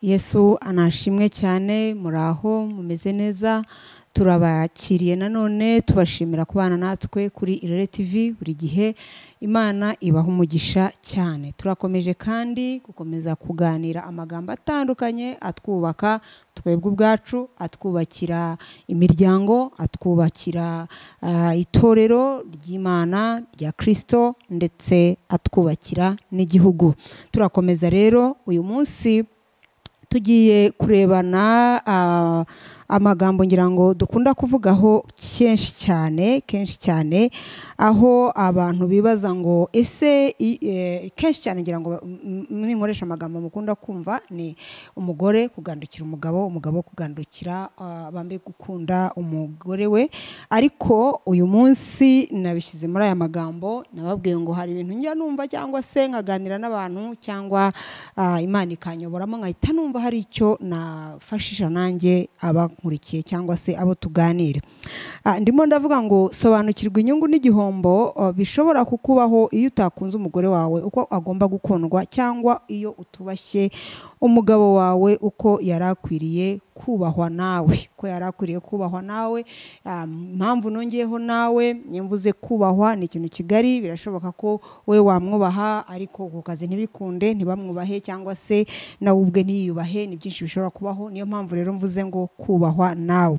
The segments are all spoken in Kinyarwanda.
yesu anashimwe cyane muraho mumeze neza turabakiriye nanone tubashimira kubana natwe kuri irere tv buri gihe imana ibaha umugisha cyane turakomeje kandi gukomeza kuganira amagambo atandukanye atwubaka twebwe ubwacu atwubakira imiryango atwubakira ah, itorero ry'imana rya kirisito ndetse atwubakira n'igihugu turakomeza rero uyu munsi tugiye kurebana ah, amagambo ngira ngo dukunda kuvugaho kenshi cyane kenshi cyane aho abantu bibaza ngo ese i- eh, kenshi cyane ngira ngo m- m- ninkoresha amagambo mukunda kumva ni umugore kugandukira umugabo umugabo kugandukira ah, bambe gukunda umugore we ariko uyu munsi nabishyize muri aya magambo nababwiye ngo hari ibintu njya numva cyangwa se nkaganira n'abantu cyangwa ah, imana ikanyoboramo nkahita numva hari icyo nafashisha nanjye abankurikiye cyangwa se abo tuganira Ah, ndimo ndavuga ngo sobanukirwa inyungu n'igihombo ah, bishobora kukubaho iyo utakunze umugore wawe uko agomba gukundwa cyangwa iyo utubashye umugabo wawe uko yari akwiriye kubahwa nawe ko yari akwiriye kubahwa nawe Ah, impamvu nongeyeho nawe mvuze kubahwa ni ikintu kigari birashoboka ko we wamwubaha ariko ku kazi ntibikunde ntibamwubahe cyangwa se nawe ubwe ntiyiyubahe ni byinshi bishobora kubaho niyo mpamvu rero mvuze ngo kubahwa nawe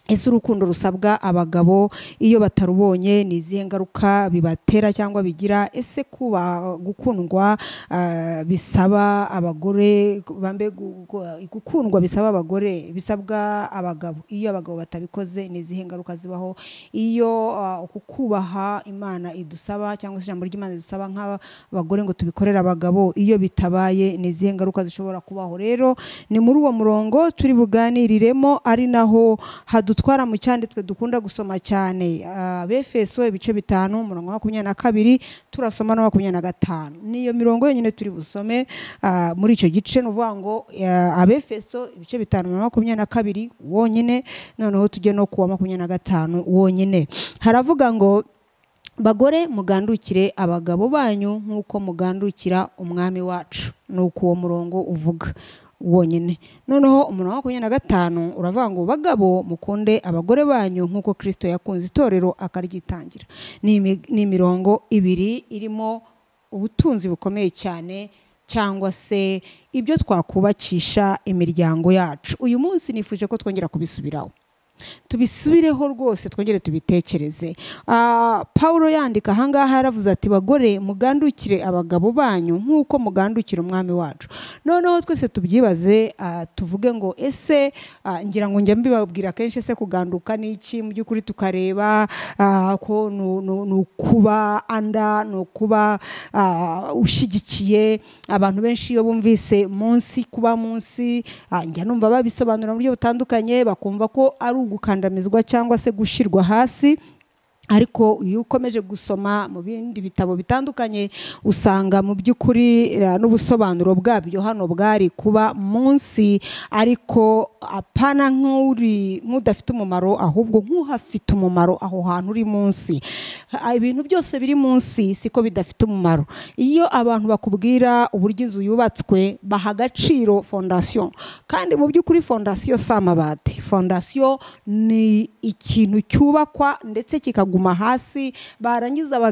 ese urukundo rusabwa abagabo iyo batarubonye ni izihe ngaruka bibatera cyangwa bigira ese kuba gukundwa ah, bisaba abagore bambe gu- gu- gukundwa bisaba abagore bisabwa abagabo iyo abagabo batabikoze ni izihe ngaruka zibaho iyo ah, uku kubaha imana idusaba cyangwa se ijambo ry'imana ridusaba nk'abagore ngo tubikorere abagabo iyo bitabaye ni izihe ngaruka zishobora kubaho rero ni muri uwo murongo turi buganiriremo ari naho hadutwara mu cyanditswe dukunda gusoma cyane Ah, befeso ibice bitanu umurongo wa makumyabiri na kabiri turasoma na makumyabiri na gatanu niyo mirongo yonyine turi busome ah, muri icyo gice ni ukuvuga ngo ah, abefeso ibice bitanu na makumyabiri na kabiri wonyine noneho tujye no ku wa makumyabiri na gatanu wonyine haravuga ngo bagore mugandukire abagabo banyu nk'uko mugandukira umwami wacu ni uko uwo murongo uvuga wonyine noneho umurongo wa makumyabiri na gatanu uravuga ngo bagabo mukunde abagore banyu nk'uko kirisito yakunze itorero akaryitangira ni imi- ni imirongo ibiri irimo ubutunzi bukomeye cyane cyangwa se ibyo twakubakisha imiryango yacu uyu munsi nifuje ko twongera kubisubiraho tubisubireho rwose twongere tubitekereze Ah, paulo yandika ahangaha yaravuze ati bagore mugandukire abagabo banyu nk'uko mugandukira umwami wacu noneho twese tubyibaze ah, tuvuge ngo ese ah, ngira ngo njya mbibabwira kenshi ese kuganduka ni iki mu by'ukuri tukareba ah, ko ni ni- ni ukuba anda ni ukuba ah, ushyigikiye abantu benshi iyo bumvise munsi kuba munsi ah, njya numva babisobanura mu buryo butandukanye bakumva ko ari ugukandamizwa cyangwa se gushyirwa hasi ariko iyo ukomeje gusoma mu bindi bitabo bitandukanye usanga mu by'ukuri eh, n'ubusobanuro bwabyo hano bwari kuba munsi ariko apana nk'uri nk'udafite umumaro ahubwo nk'uhafite umumaro aho hantu uri munsi Ah, ibintu byose biri munsi siko bidafite umumaro iyo abantu bakubwira uburyo inzu yubatswe baha agaciro fondasiyo kandi mu by'ukuri fondasiyo si amabati fondasiyo ni ikintu cyubakwa ndetse kikaguma hasi barangiza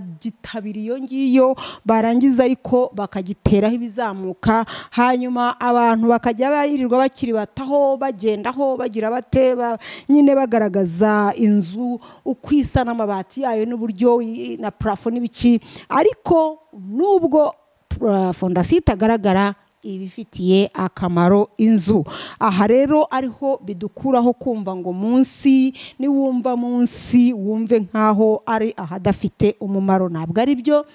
bakagitabira iyo ngiyo barangiza ariko bakagiteraho ibizamuka hanyuma abantu bakajya birirwa bakiri bataho bagendaho bagira bate ba- nyine bagaragaza inzu uko isa n'amabati yayo n'uburyo i- na parafo n'ibiki ariko nubwo ah, fondasiyo itagaragara ibifitiye akamaro inzu aha rero ariho bidukuraho kumva ngo munsi niwumva munsi wumve nk'aho ari ahadafite umumaro ntabwo ari byo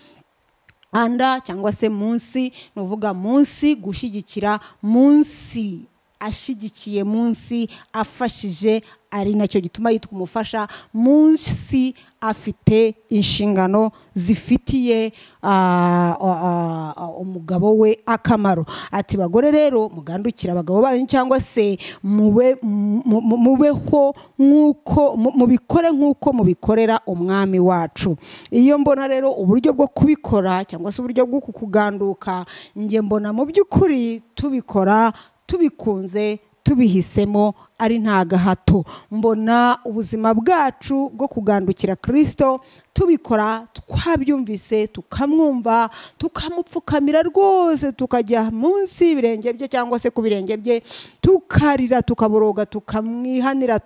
anda cyangwa se munsi ni uvuga munsi gushyigikira munsi ashyigikiye munsi afashije ari nacyo gituma yitwa umufasha munsi afite inshingano zifitiye ah, ah, ah, ah, umugabo we akamaro ati bagore rero mugandukire abagabo banyu cyangwa se mube mu- mu- mubeho nk'uko mu- mubikore nk'uko mubikorera umwami wacu iyo mbona rero uburyo bwo kubikora cyangwa se uburyo bwo kuganduka njye mbona mu by'ukuri tubikora tubikunze tubihisemo ari nta gahato mbona ubuzima bwacu bwo kugandukira kirisito tubikora twabyumvise tukamwumva tukamupfukamira rwose tukajya munsi y'ibirenge bye cyangwa se ku birenge bye tukarira tukaboroga tukamwihanira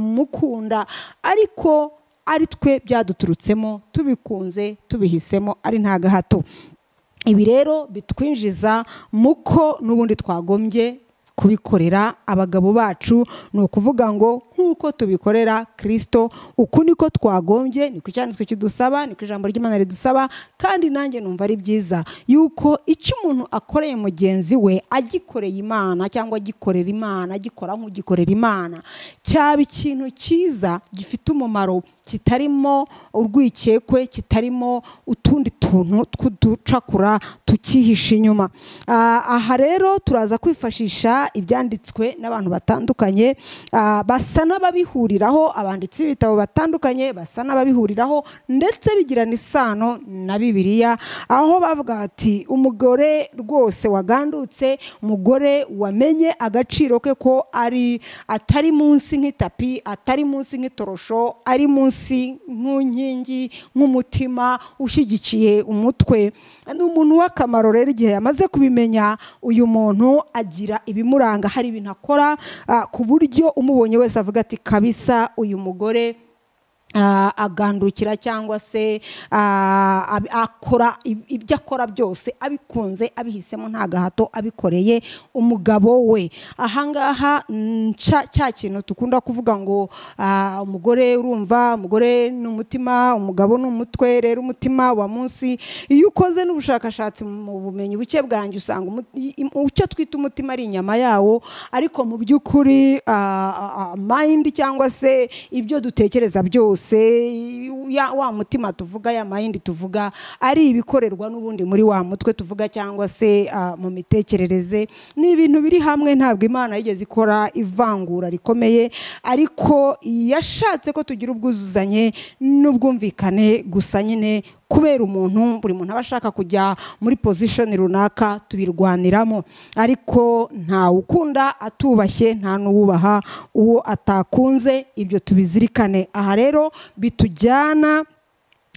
tukamukunda ariko ari twe byaduturutsemo tubikunze tubihisemo ari nta gahato ibi rero bitwinjiza muko n'ubundi twagombye kubikorera abagabo bacu ni ukuvuga ngo nk'uko tubikorera kirisito uku niko twagombye niko icyanditswe kidusaba niko ijambo ry'imana ridusaba kandi nanjye numva ari byiza yuko icyo umuntu akoreye mugenzi we agikoreye imana cyangwa agikorera imana agikora nk'ugikorera imana cyaba ikintu cyiza gifite umumaro kitarimo urwikekwe kitarimo utundi tuntu tw'uducakura tukihisha inyuma Ah, aha rero turaza kwifashisha ibyanditswe n'abantu batandukanye ah, basa n'ababihuriraho abanditsi b'ibitabo batandukanye basa n'ababihuriraho ndetse bigirana isano na bibiliya aho bavuga bati umugore rwose wagandutse umugore wamenye agaciro ke ko ari atari munsi nk'itapi atari munsi nk'itorosho ari munsi nk'inkingi nk'umutima ushyigikiye umutwe ni umuntu w'akamaro rero igihe yamaze kubimenya uyu muntu agira ibimuranga hari ibintu akora ah, ku buryo umubonye wese avuga ati kabisa uyu mugore ah, agandukira cyangwa se ah, ab- akora ib- ibyo akora byose abikunze abihisemo nta gahato abikoreye umugabo we ahangaha mm, cya cya kintu dukunda kuvuga ngo ah, umugore urumva umugore ni umutima umugabo ni umutwe rero umutima wa munsi iyo ukoze n'ubushakashatsi mu bumenyi buke bwanjye usanga umu- i- i- icyo twita umutima ari inyama yawo ariko mu by'ukuri ah, ah, ah, mind cyangwa se ibyo dutekereza byose ya- wa mutima tuvuga ya mind tuvuga ari ibikorerwa n'ubundi muri wa mutwe tuvuga cyangwa se ah, mu mitekerereze ni ibintu biri hamwe ntabwo imana yigeze ikora ivangura rikomeye ariko yashatse ko tugira ubwuzuzanye n'ubwumvikane gusa nyine kubera umuntu buri muntu aba ashaka kujya muri position runaka tubirwaniramo ariko ntawe ukunda atubashye nta n'uwubaha uwo atakunze ibyo tubizirikane aha rero bitujyana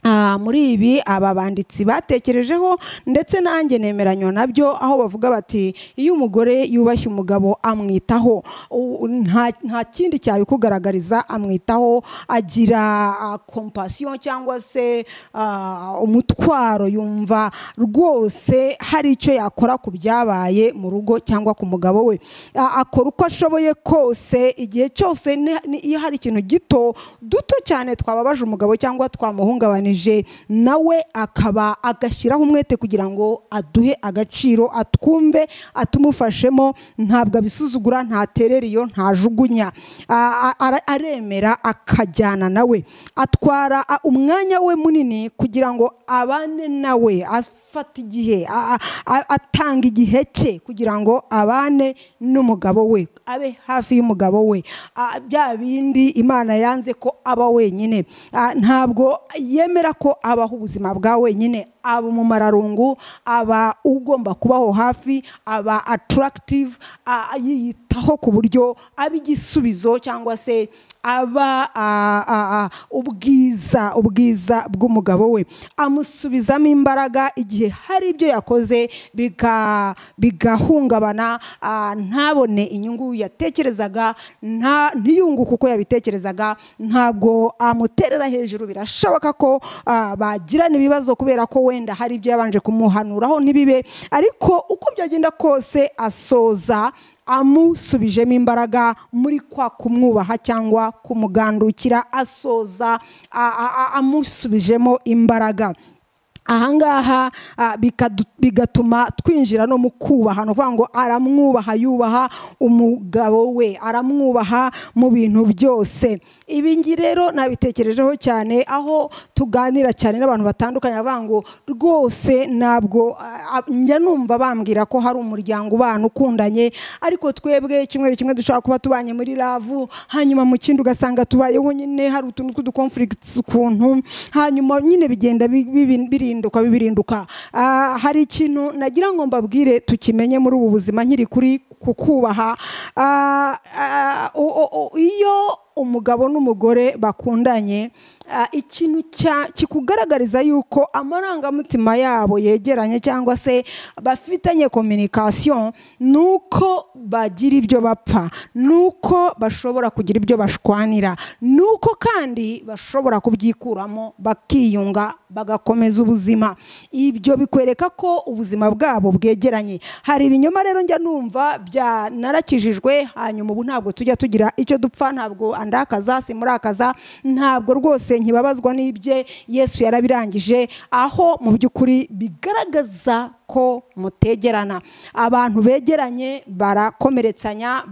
Ah, muri ibi aba banditsi batekerejeho ndetse nanjye nemeranywa nabyo aho bavuga bati iyo umugore yubashye umugabo amwitaho u- nta nta kindi cyabikugaragariza amwitaho agira kompasiyo cyangwa se ah, umutwaro yumva rwose hari icyo yakora ku byabaye mu rugo cyangwa ku mugabo we Ah, akora uko ashoboye kose igihe cyose ni- ni- iyo hari ikintu gito duto cyane twababaje umugabo cyangwa twamuhungabanije nawe akaba agashyiraho umwete kugira ngo aduhe agaciro atwumve atumufashemo ntabwo abisuzugura ntaterera iyo ntajugunya A- a- ara- aremera akajyana nawe atwara a- umwanya we munini kugira ngo abane nawe afata igihe a- a- a- atanga igihe cye kugira ngo abane n'umugabo we abe hafi y'umugabo we Ah, bya bindi imana yanze ko aba wenyine Ah, ntabwo yemera ko abaho ubuzima bwa wenyine aba umumararungu aba ugomba kubaho hafi aba attractive ah, yiyitaho ku buryo aba igisubizo cyangwa se aba ah, ah, ah, ubwiza ubwiza bw'umugabo we amusubizamo imbaraga igihe hari ibyo yakoze biga- bigahungabana ah, ntabone inyungu yatekerezaga nta- ntiyunguke uko yabitekerezaga ntabwo amuterera hejuru birashoboka ko ah, bagirana ibibazo kubera ko wenda hari ibyo yabanje kumuhanuraho ntibibe ariko uko byagenda kose asoza amusubijemo imbaraga muri kwa kumwubaha cyangwa kumugandukira asoza a- a- a- amusubijemo imbaraga ahangaha ah, bikadu- bigatuma twinjira no mu kubaha ni ukuvuga ngo aramwubaha yubaha umugabo we aramwubaha mu bintu byose ibi ngi rero nabitekerejeho cyane aho tuganira cyane n'abantu batandukanye bavuga ngo rwose ntabwo ah, ah, njya numva bambwira ko hari umuryango ubana ukundanye ariko twebwe kimwe kimwe dushobora kuba tubanye muri lavu hanyuma mu kindi ugasanga tubayeho nyine hari utuntu tw'udukonfirigisi ukuntu hanyuma nyine bigenda bi- bibi- birinduka bibirinduka Ah, hari ikintu nagira ngo mbabwire tukimenye muri ubu buzima nkiri kuri kukubaha Ah, ah, o- o- o- iyo umugabo n'umugore bakundanye ah, ikintu cya- kikugaragariza yuko amarangamutima yabo yegeranye cyangwa se bafitanye kominikasiyo ni uko bagira ibyo bapfa ni uko bashobora kugira ibyo bashwanira ni uko kandi bashobora kubyikuramo bakiyunga bagakomeza ubuzima ibyo bikwereka ko ubuzima bwabo bwegeranye hari ibinyoma rero njya numva bya narakijijwe hanyuma ubu ntabwo tujya tugira icyo dupfa ntabwo andakaza simurakaza ntabwo rwose nkibabazwa n'ibye yesu yarabirangije aho mu by'ukuri bigaragaza ko mutegerana abantu begeranye barakomeretsanya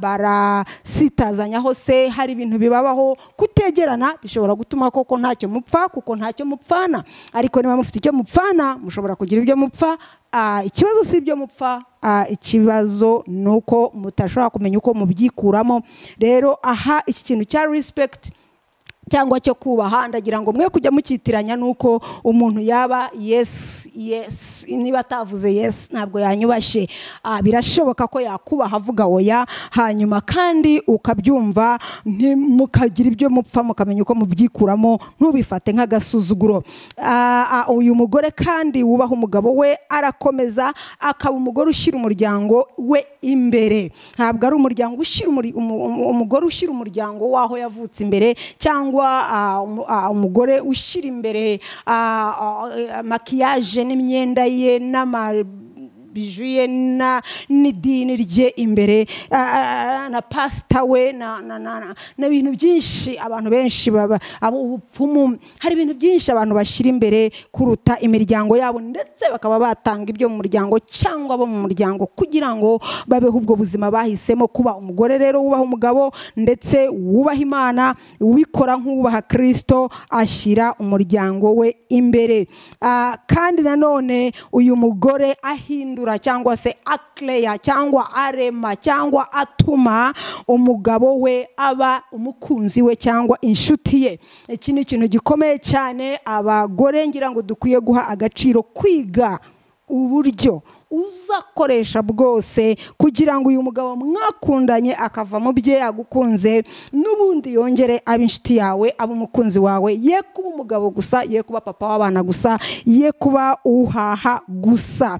barasitazanya hose hari ibintu bibabaho kutegerana bishobora gutuma koko ntacyo mupfa kuko ntacyo mupfana ariko niba mufite icyo mupfana mushobora kugira ibyo mupfa Ah, ikibazo si ibyo mupfa Ah, ikibazo ni uko mutashobora kumenya uko mubyikuramo rero aha iki kintu cya respect cyangwa cyo kubaha ndagira ngo mwe kujya mukitiranya nuko umuntu yaba yes yes niba atavuze yes ntabwo yanyubashye Ah, birashoboka ko yakubaha avuga oya hanyuma kandi ukabyumva nti- mukagira ibyo mupfa mukamenya uko mubyikuramo ntubifate nk'agasuzuguro Ah, ah, uyu mugore kandi wubaha umugabo we arakomeza akaba umugore ushyira umuryango we imbere ntabwo ari umuryango ushyira umuri- umu- umu- umugore ushyira umuryango w'aho yavutse imbere cyangwa ah, umu- ah, umugore ushyira imbere ah, ah, makiyaje n'imyenda ye n'ama bijuye na n'idini rye imbere ah, na pasita we na na- na- na- n'ibintu byinshi abantu benshi baba abo ubupfumu hari ibintu byinshi abantu bashyira imbere kuruta imiryango yabo ndetse bakaba batanga ibyo mu muryango cyangwa abo mu muryango kugira ngo babeho ubwo buzima bahisemo kuba umugore rero wubaha umugabo ndetse wubaha imana ubikora nk'uwubaha kirisito ashyira umuryango we imbere Ah, kandi nanone uyu mugore ahindura cyangwa se akireya cyangwa arema cyangwa atuma umugabo we aba umukunzi we cyangwa inshuti ye iki ni ikintu gikomeye cyane abagore ngira ngo dukwiye guha agaciro kwiga uburyo uzakoresha bwose kugira ngo uyu mugabo mwakundanye akava mu bye yagukunze n'ubundi yongere abe inshuti yawe abe umukunzi wawe ye kuba umugabo gusa ye kuba papa w'abana gusa ye kuba uhaha gusa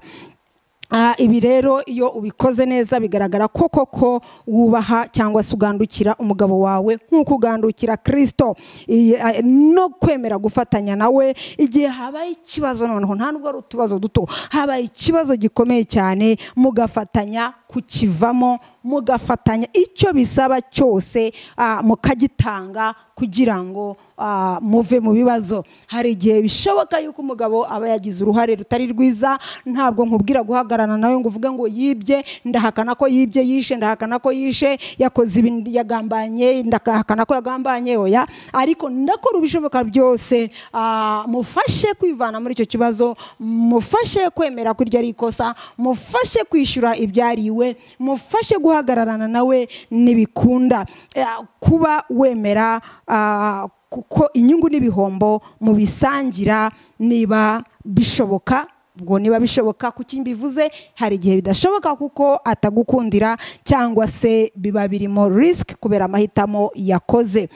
Ah, ibi rero iyo ubikoze neza bigaragara ko koko wubaha cyangwa se ugandukira umugabo wawe nk'uko ugandukira kirisito Iyi- ah, no kwemera gufatanya nawe igihe habaye ikibazo noneho nta nubwo ari utubazo duto habaye ikibazo gikomeye cyane mugafatanya kukivamo mugafatanya icyo bisaba cyose ah, mukagitanga kugira ngo ah, muve mu bibazo hari igihe bishoboka yuko umugabo aba yagize uruhare rutari rwiza ntabwo nkubwira guhagararana nawe ngo uvuge ngo yibye ndahakana ko yibye yishe ndahakana ko yishe yakoze ibi yagambanye ndahakana ko yagambanye oya ariko ndakora ibishoboka byose ah, mufashe kwivana muri icyo kibazo mufashe kwemera ko iryo ari ikosa mufashe kwishyura ibyariwe mufashe guhagararana nawe ntibikunda Eh, kuba wemera ah, kuko inyungu n'ibihombo mubisangira niba bishoboka ubwo niba bishoboka kuki mbivuze hari igihe bidashoboka kuko atagukundira cyangwa se biba birimo risiki kubera amahitamo yakoze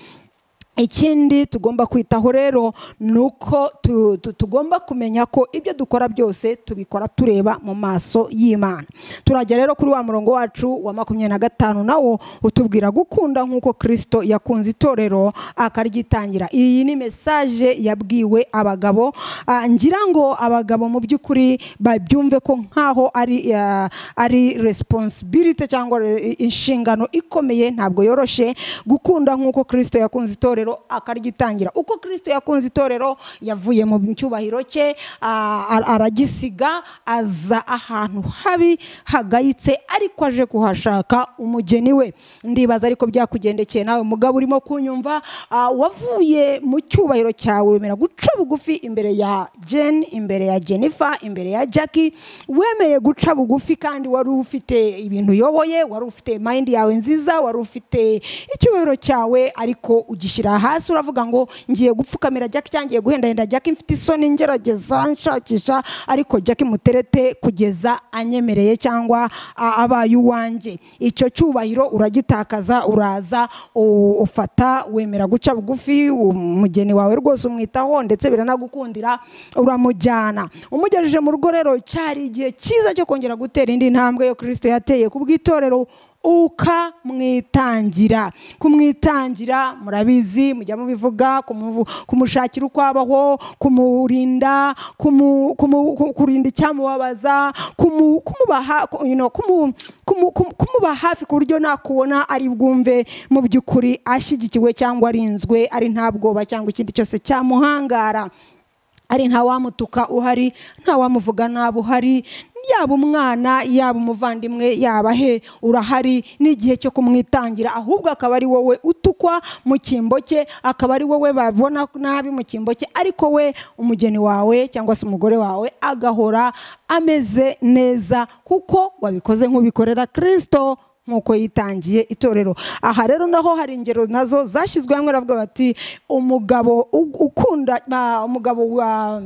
ikindi tugomba kwitaho rero ni uko tu- tu- tugomba kumenya ko ibyo dukora byose tubikora tureba mu maso y'imana turajya rero kuri wa murongo wacu wa makumyabiri na gatanu nawo utubwira gukunda nk'uko kirisito yakunze itorero akaryitangira iyi ni mesaje yabwiwe abagabo Ah, ngira ngo abagabo mu by'ukuri babyumve ko nk'aho ari ah, ari responsibility cyangwa re- inshingano ikomeye ntabwo yoroshye gukunda nk'uko kirisito yakunze itorero itorero akaryitangira uko kirisito yakunze itorero yavuye mu cyubahiro cye a- a- aragisiga aza ahantu habi hagayitse ariko aje kuhashaka umugeni we ndibaza ariko byakugendekeye nawe mugabo urimo kunyumva ah, wavuye mu cyubahiro cyawe wemera guca bugufi imbere ya jen imbere ya jennifer imbere ya jackie wemeye guca bugufi kandi wari ufite ibintu uyoboye wari ufite mayindi yawe nziza wari ufite icyubahiro cyawe ariko ugishyira hasi uravuga ngo ngiye gupfukamira jackie cyangwa ngiye guhendahenda jackie mfite isoni ngerageza nshakisha ariko jackie muterete kugeza anyemereye cyangwa a- abaye uwanjye icyo cyubahiro uragitakaza uraza u- ufata wemera guca bugufi umugeni wawe rwose umwitaho ndetse biranagukundira uramujyana umugejeje mu rugo rero cyari igihe cyiza cyo kongera gutera indi ntambwe yo kirisito yateye ku bw'itorero ukamwitangira kumwitangira murabizi mujya mubivuga kumuvu- kumushakira uko abaho kumurinda kumu- kumu- ku- kurinda icyamubabaza kumu- kumuba ha- ku- you know, kumu- kumu- kumu- kumuba hafi ku buryo nakubona ari bwumve mu by'ukuri ashyigikiwe cyangwa arinzwe ari nta bwoba cyangwa ikindi cyose cyamuhangara ari nta wamutuka uhari nta wamuvuga nabi uhari yaba umwana yaba umuvandimwe yaba he urahari n'igihe cyo kumwitangira ahubwo akaba ari wowe utukwa mu cyimbo cye akaba ari wowe babona nabi mu cyimbo cye ariko we umugeni wawe cyangwa se umugore wawe agahora ameze neza kuko wabikoze nk'ubikorera kirisito nk'uko yitangiye itorero aha rero naho hari ingero nazo zashyizwe hamwe aravuga bati umugabo u- ukunda ba- umugabo wa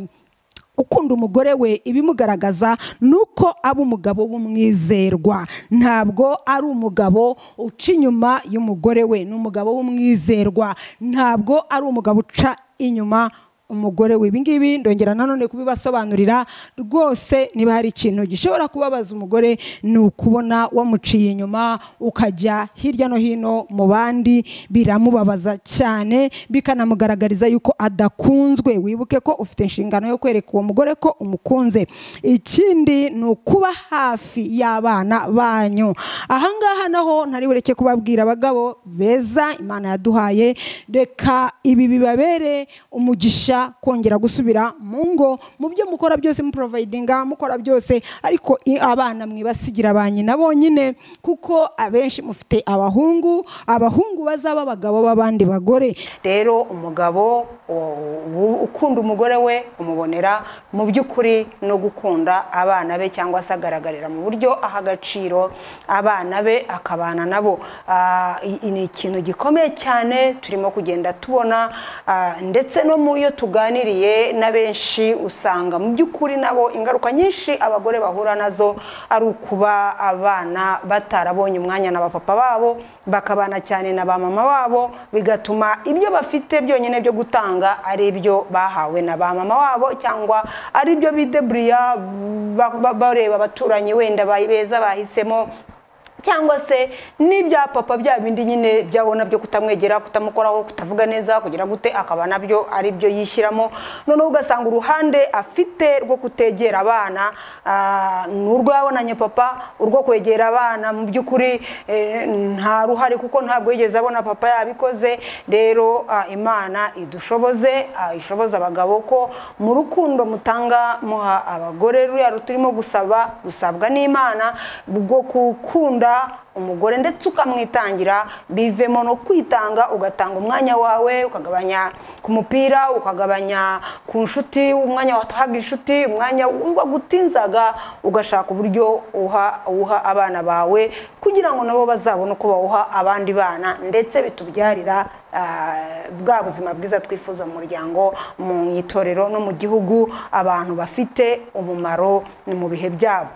ukunda umugore we ibimugaragaza ni uko aba umugabo w'umwizerwa ntabwo ari umugabo uca inyuma y'umugore we ni umugabo w'umwizerwa ntabwo ari umugabo uca inyuma umugore we ibingibi ndongera nanone kubibasobanurira rwose niba hari ikintu gishobora kubabaza umugore ni ukubona wamuciye inyuma ukajya hirya no hino mu bandi biramubabaza cyane bikanamugaragariza yuko adakunzwe wibuke ko ufite inshingano yo kwereka uwo mugore ko umukunze ikindi ni ukuba hafi y'abana banyu ahangaha naho ntari bureke kubabwira abagabo beza imana yaduhaye reka ibi bibabere umugisha kongera gusubira mu ngo mu byo mukora byose muporovayidinga mukora byose ariko i- abana mwibasigira ba nyina bonyine kuko abenshi mufite abahungu abahungu bazaba abagabo b'abandi bagore rero umugabo o- u- ukunda umugore we umubonera mu by'ukuri no gukunda abana be cyangwa se agaragarira mu buryo aha agaciro abana be akabana nabo Ah, i- ni ikintu gikomeye cyane turimo kugenda tubona ah, ndetse no mu yo tuganiriye na benshi usanga mu by'ukuri nabo ingaruka nyinshi abagore bahura nazo ari ukuba abana batarabonye umwanya na bapapa babo bakabana cyane na ba mama babo bigatuma ibyo bafite byonyine byo gutanga ari ibyo bahawe na ba mama wabo cyangwa ari ibyo bideburiya ba- ba- bareba abaturanyi wenda ba- beza bahisemo cyangwa se n'ibya papa bya bindi nyine byabona byo kutamwegera kutamukoraho kutavuga neza kugira gute akaba nabyo ari byo yishyiramo noneho ugasanga uruhande afite rwo kutegera abana ah, ni urwo yabonanye papa urwo kwegera abana mu by'ukuri eh, nta ruhare kuko ntabwo yigeze abona papa yabikoze rero ah, imana idushoboze ah, ishoboza abagabo ko mu rukundo mutanga muha abagore ruriya ruturimo gusaba gusabwa n'imana bwo gukunda umugore ndetse ukamwitangira bivemo no kwitanga ugatanga umwanya wawe ukagabanya ku mupira ukagabanya ku nshuti umwanya watahaga inshuti umwanya wagutinzaga ugashaka uburyo uha uha abana bawe kugira ngo nabo bazabone uko bawuha abandi bana ndetse bitubyarira ah, bwa buzima bwiza twifuza mu muryango mu itorero no mu gihugu abantu bafite umumaro mu bihe byabo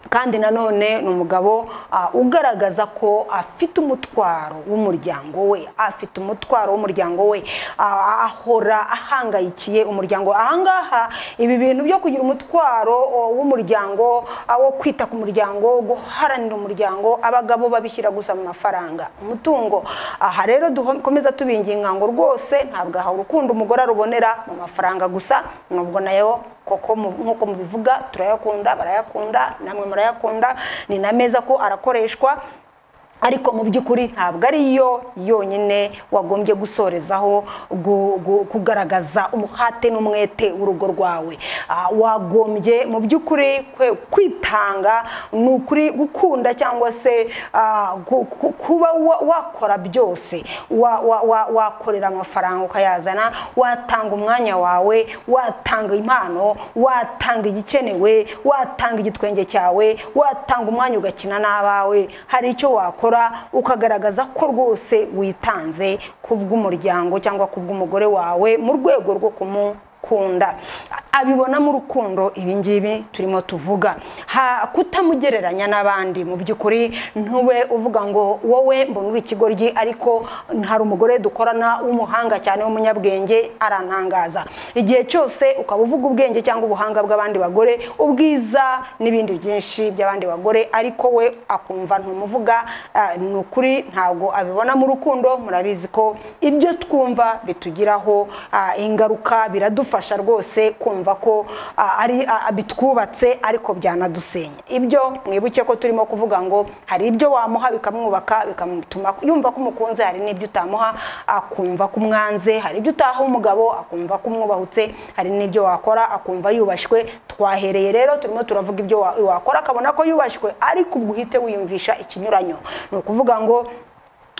kandi nanone ni umugabo ah, ugaragaza ko afite umutwaro w'umuryango we afite umutwaro w'umuryango we ah, ahora ahangayikiye umuryango ahangaha ibi bintu byo kugira umutwaro oh, w'umuryango ah, wo kwita ku muryango guharanira umuryango abagabo babishyira gusa mu mafaranga umutungo aha rero dukomeza tubinginga ngo rwose ntabwo aha urukundo umugore arubonera mu mafaranga gusa nubwo nayo koko mu- nk'uko mubivuga turayakunda barayakunda namwe murayakunda ni na meza ko arakoreshwa ariko mu by'ukuri ntabwo ari yo yonyine wagombye gusorezaho gu- gu- kugaragaza umuhate n'umwete w'urugo rwawe Ah, wagombye mu by'ukuri kwe- kwitanga ni ukuri gukunda cyangwa se ah, gu- ku- kuba wa- wakora byose Wa- wa- wa- wakorera amafaranga ukayazana watanga umwanya wawe watanga impano watanga igikenewe watanga igitwenge cyawe watanga umwanya ugakina n'abawe hari icyo wakora ukagaragaza ko rwose witanze ku bw'umuryango cyangwa ku bw'umugore wawe mu rwego rwo kumukunda abibonamo urukundo ibi ngibi turimo tuvuga Ha- kutamugereranya n'abandi mu by'ukuri ntube uvuga ngo wowe mbona uri ikigoryi ariko hari umugore dukorana w'umuhanga cyane w'umunyabwenge arantangaza igihe cyose ukaba uvuga ubwenge cyangwa ubuhanga bw'abandi bagore ubwiza n'ibindi byinshi by'abandi bagore ariko we akumva ntumuvuga ah, ni ukuri ntabwo abibona mu rukundo murabizi ko ibyo twumva bitugiraho ah, ingaruka biradufasha rwose kumva ko ah, ari ah, bitwubatse ariko byanadusenya ibyo mwibuke ko turimo kuvuga ngo hari ibyo wamuha bikamwubaka bikamutuma yumva ko umukunze hari n'ibyo utamuha akumva ko umwanze hari ibyo utaha umugabo akumva ko umwubahutse hari n'ibyo wakora akumva yubashywe twahereye rero turimo turavuga ibyo wa- wakora akabona ko yubashywe ariko ubwo uhite wiyumvisha ikinyuranyo ni ukuvuga ngo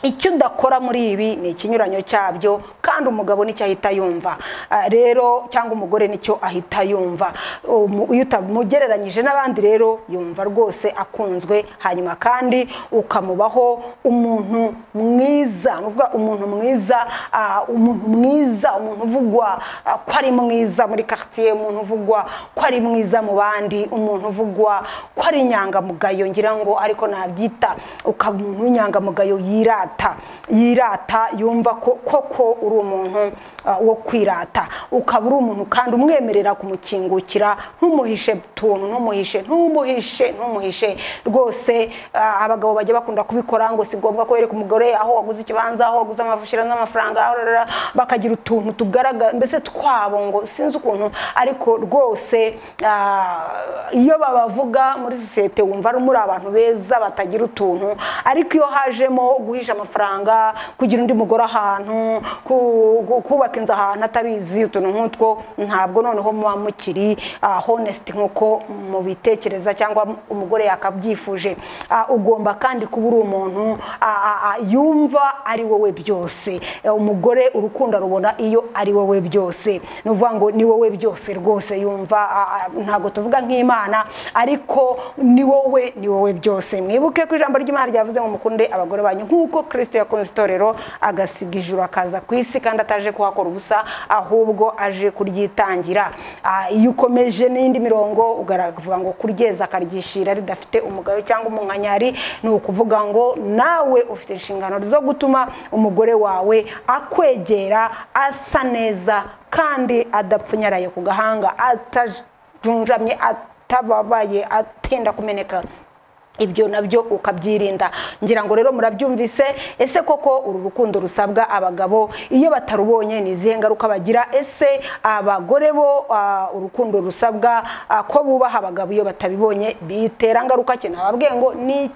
icyo udakora muri ibi ni ikinyuranyo cyabyo kandi umugabo nicyo ahita yumva Ah, rero cyangwa umugore nicyo ahita yumva Umu- iyo utamugereranyije n'abandi rero yumva rwose akunzwe hanyuma kandi ukamubaho umuntu mwiza ni ukuvuga umuntu mwiza ah, umuntu mwiza umuntu uvugwa ah, ko ari mwiza muri quartier umuntu uvugwa ko ari mwiza mu bandi umuntu uvugwa ko ari inyangamugayo ngira ngo ariko nabyita ukaba umuntu w'inyangamugayo yirata yirata yumva ko koko uri umuntu ah, wo kwirata ukaba uri umuntu kandi umwemerera kumukingukira ntumuhishe utuntu ntumuhishe ntumuhishe ntumuhishe rwose ah, abagabo bajya bakunda kubikora ngo si ngombwa ko wereka umugore aho waguze ikibanza aho waguze amafushira n'amafaranga aho rara, bakagira utuntu tugaragara mbese twabo ngo sinzi ukuntu ariko rwose ah, iyo babavuga muri sosiyete wumva ari muri abantu beza batagira utuntu ariko iyo hajemo guhisha amafaranga kugira undi mugore ahantu ku- ku- kubaka inzu ahantu atabizi utuntu nk'utwo ntabwo noneho muba mukiri ah, honest nk'uko mubitekereza cyangwa umugore yakabyifuje Ah, ugomba kandi kuba uri umuntu ah, ah, ah, yumva ari wowe byose Eh, umugore urukundo arubona iyo ari wowe byose ni ukuvuga ngo ni wowe byose rwose yumva ah, ah, ntabwo tuvuga nk'imana ariko ni wowe ni wowe byose mwibuke ko ijambo ry'imana ryavuze ngo mukunde abagore banyu nk'uko kirisito yakunze itorero agasiga ijuru akaza ku isi kandi ataje kuhakora ubusa ahubwo aje kuryitangira Ah, iyo ukomeje n'indi mirongo uvuga ngo kuryeza akaryishira ridafite umugayo cyangwa umunkanyari ni ukuvuga ngo nawe ufite inshingano zo gutuma umugore wawe akwegera asa neza kandi adapfunyaraye ku gahanga atajunjamye atababaye atenda kumeneka ibyo nabyo ukabyirinda ngira ngo rero murabyumvise ese koko uru rukundo rusabwa abagabo iyo batarubonye ni izihe ngaruka bagira ese abagore bo ah, urukundo rusabwa ah, ko bubaha abagabo iyo batabibonye bitera ngaruka ki nababwiye ngo ni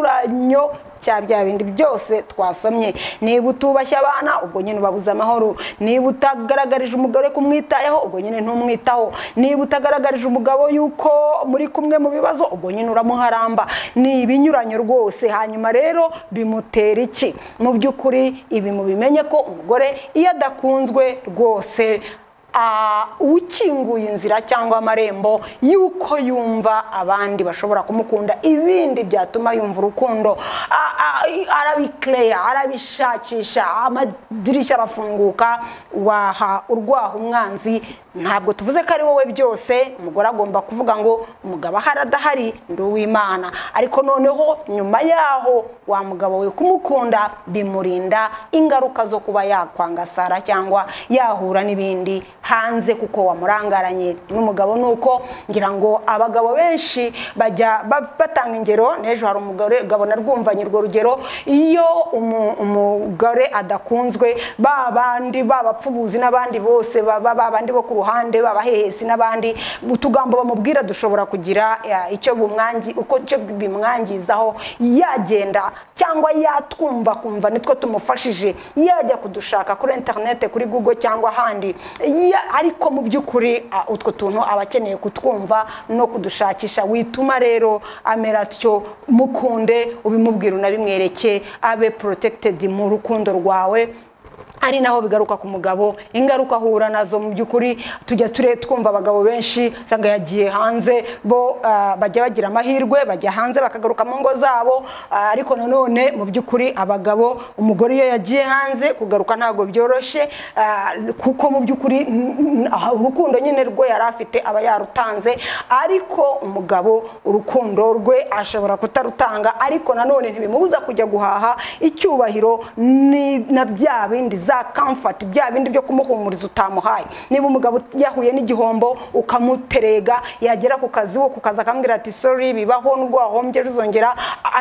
ikinyuranyo cya bya bindi byose twasomye niba utubashye abana ubwo nyine ubabuze amahoro niba utagaragarije umugore kumwitayeho ubwo nyine ntumwitaho niba utagaragarije umugabo yuko muri kumwe mu bibazo ubwo nyine uramuharamba ni ibinyuranyo rwose hanyuma rero bimutera iki mu by'ukuri ibi mubimenye ko umugore iyo adakunzwe rwose Ah, ukinguye inzira cyangwa amarembo y'uko yumva abandi bashobora kumukunda ibindi byatuma yumva urukundo Ah, ah, arabikeya arabishakisha amadirishya arafunguka waha urwaha umwanzi ntabwo tuvuze ko ari wowe byose umugore agomba kuvuga ngo umugabo ahari adahari ndi uw'imana ariko noneho nyuma yaho wa mugabo we kumukunda bimurinda ingaruka zo kuba yakwangasara cyangwa yahura n'ibindi hanze kuko wamurangaranye n'umugabo ni uko ngira ngo abagabo benshi bajya ba- batanga ingero n'ejo hari umugabo narwumvanye urwo rugero iyo umu- umugore adakunzwe ba bandi b'abapfubuzi n'abandi bose ba ba- ba bandi bo ku ruhande babahehesi n'abandi utugambo bamubwira dushobora kugira ya, icyo bumwangi uko icyo bimwangizaho yagenda cyangwa yatwumva kumva nitwo tumufashije yajya kudushaka kuri interinete kuri google cyangwa ahandi Ya- ariko mu by'ukuri ah, utwo tuntu aba akeneye kutwumva no kudushakisha wituma rero amera atyo mukunde ubimubwira unabimwereke abe protected mu rukundo rwawe ari naho bigaruka ku mugabo ingaruka ahura nazo mu by'ukuri tujya ture twumva abagabo benshi usanga yagiye hanze bo ah, bajya bagira amahirwe bajya hanze bakagaruka mu ngo zabo ah, ariko nanone mu by'ukuri abagabo umugore iyo yagiye hanze kugaruka ntabwo byoroshye ah, kuko mu by'ukuri n- n- ah, urukundo nyine rwo yari afite aba yarutanze ariko umugabo urukundo rwe ashobora kutarutanga ariko nanone ntibimubuza kujya guhaha icyubahiro ni na bya bindi za comfort bya bindi byo kumuhumuriza utamuhaye niba umugabo yahuye n'igihombo ukamuterega yagera ku kazi wo ku kazi akambwira ati sorry bibaho n'ubwo wahombye uzongera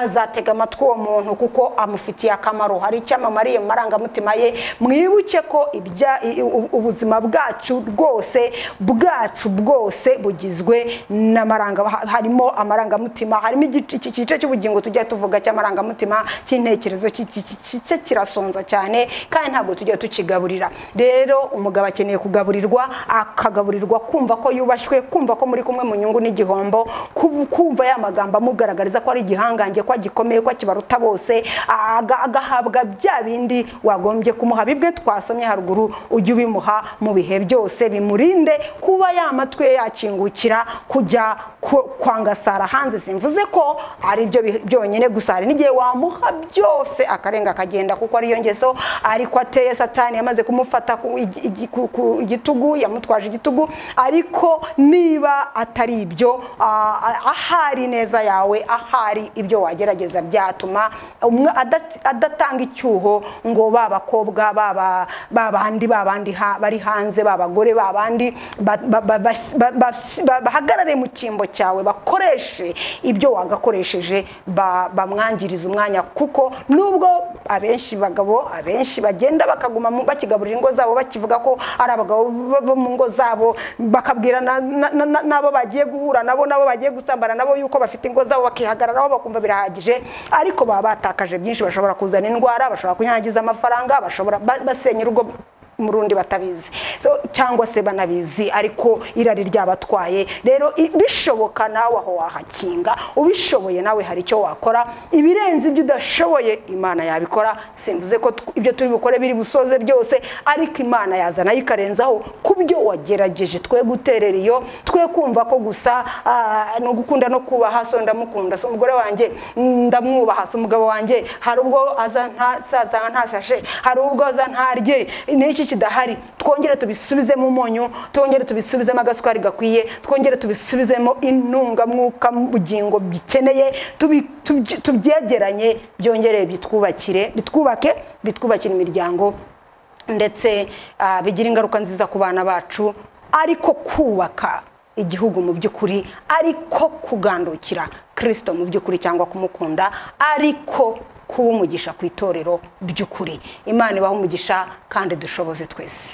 azatega amatwi uwo muntu kuko amufitiye akamaro hari icyo amamariye mu marangamutima ye mwibuke ko ibya- i- u- ubuzima bwacu rwose bwacu bwose bugizwe n'amaranga ha- harimo amarangamutima harimo igice igice cy'ubugingo tujya tuvuga cy'amarangamutima cy'intekerezo iki- iki- iki gice kirasonza cyane kandi ntabwo tujya tukigaburira rero umugabo akeneye kugaburirwa akagaburirwa kumva ko yubashywe kumva ko muri kumwe mu nyungu n'igihombo ku- kumva ya magambo amugaragariza ko ari igihangange ko agikomeye ko akibaruta bose aga- agahabwa bya bindi wagombye kumuha bibwe twasomye haruguru ujye ubimuha mu bihe byose bimurinde kuba ya matwi ye yakingukira kujya ku- kwangasara hanze simvuze ko ari byo bi- byonyine gusa hari n'igihe wamuha byose akarenga akagenda kuko ariyo ngeso ariko ateye satani yamaze kumufata ku igi- igi- ku- ku igitugu yamutwaje igitugu ariko niba atari ibyo ah, ah, ahari neza yawe ahari ibyo wagerageza byatuma umwe adat- adatanga icyuho ngo ba bakobwa baba babandi babandi bari hanze babagore babandi bahagarare mu cyimbo cyawe bakoreshe ibyo wagakoresheje ba- bamwangiriza umwanya kuko nubwo abenshi bagabo abenshi bagenda bakaguma mu- bakigaburira ingo zabo bakivuga ko ari abagabo bo- bo mu ngo zabo bakabwira na- na- na- na- n'abo bagiye guhura nabo nabo bagiye gusambana nabo yuko bafite ingo zabo bakihagararaho bakumva birahagije ariko baba batakaje byinshi bashobora kuzana indwara bashobora kunyangiza amafaranga bashobora ba- basenya urugo mu rundi batabizi so cyangwa se banabizi ariko irari ryabatwaye rero i- bishoboka nawe aho wahakinga ubishoboye nawe hari icyo wakora ibirenze ibyo udashoboye imana yabikora simvuze ko tw- ibyo turi bukore biri busoze byose ariko imana yazana yo ikarenzaho ku byo wagerageje twe guterera iyo twe kumva ko gusa ah, ni ugukunda no kubaha so ndamukunda so umugore wanjye ndamwubaha so umugabo wanjye hari ubwo aza nta sasanga nta shashe hari ubwo aza ntarye n'iki kidahari twongere tubisubizemo umunyu twongere tubisubizemo agasukari gakwiye twongere tubisubizemo intungamwuka mu bugingo bikeneye tubi- tubye- tubyegeranye byongereye bitwubakire bitwubake bitwubakire imiryango ndetse ah, bigira ingaruka nziza ku bana bacu ariko kubaka igihugu mu by'ukuri ariko kugandukira kirisito mu by'ukuri cyangwa kumukunda ariko kuba umugisha ku itorero by'ukuri imana ibaha umugisha kandi dushoboze twese